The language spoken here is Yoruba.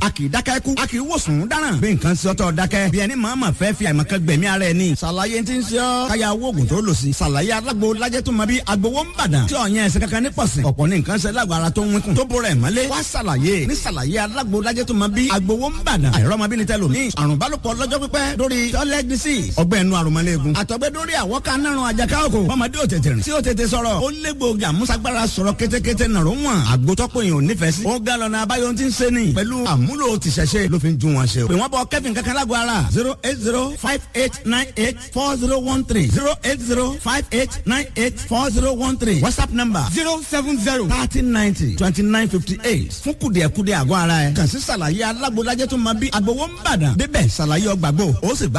a kì í dákẹ́ kú a kì í wòsàn dáràn bí nǹkan sí ọtọ dákẹ́ bí ẹni màmá fẹ́ fi àìmọ̀kan gbẹ̀mí ara ẹ̀ ni ṣàlàyé ti ń ṣe ọ́ káyà owó oògùn tó lò sí ṣàlàyé alágbo lajẹ́ tó máa bí agbowó ń bàdàn tí ọ̀yàn ẹ̀sìn kankan ní pọ̀sìn ọ̀pọ̀ ní nǹkan ṣe lágbo ara tó ń wínkùn tó bọ̀rọ̀ ẹ̀ mọ́lé wá ṣàlàyé ní ṣàlàyé alágbo lajẹ́ tó máa bí agbowó ń bàdàn àìrọ́mọbí ni tẹ́lò ní àrùn bálòpọ̀ lọ́jọ́ pípẹ́ lórí toilet disease ọgbẹ́ inú àrùnmọ́lẹ́gùn àtọ̀gbẹ́ lórí àwọ̀ká nárun àjàká òkò ọmọdé ò tètè rìn tí ó tètè sọ̀rọ̀ ó lé gbòógì àmúṣagbára sọ̀rọ̀ kétékété nàró wọn àgbótọ́pọ̀ èèyàn ò nífẹ̀ẹ́ sí. ó ga lọ́nà abáyọ tí ń ṣe ni pẹ̀lú àmúlò tìṣẹ̀ṣe ló fi ń ju wọn ṣe o. pè wọ́n bọ kẹ́fìn kankan lágbo ara zero eight zero five eight nine eight four zero one three zero eight zero five eight nine eight four zero one three whatsapp number zero seven zero thirty ninety twenty nine fifty eight fún kùdìẹ̀kudìẹ̀ àgọ́ ara ẹ̀ kàn sí ṣàlàyé alágbó lájẹ́ tó máa bí agbowó ń bàdàn débẹ̀ ṣàlàyé ọgbàgbọ́ ó sì gbà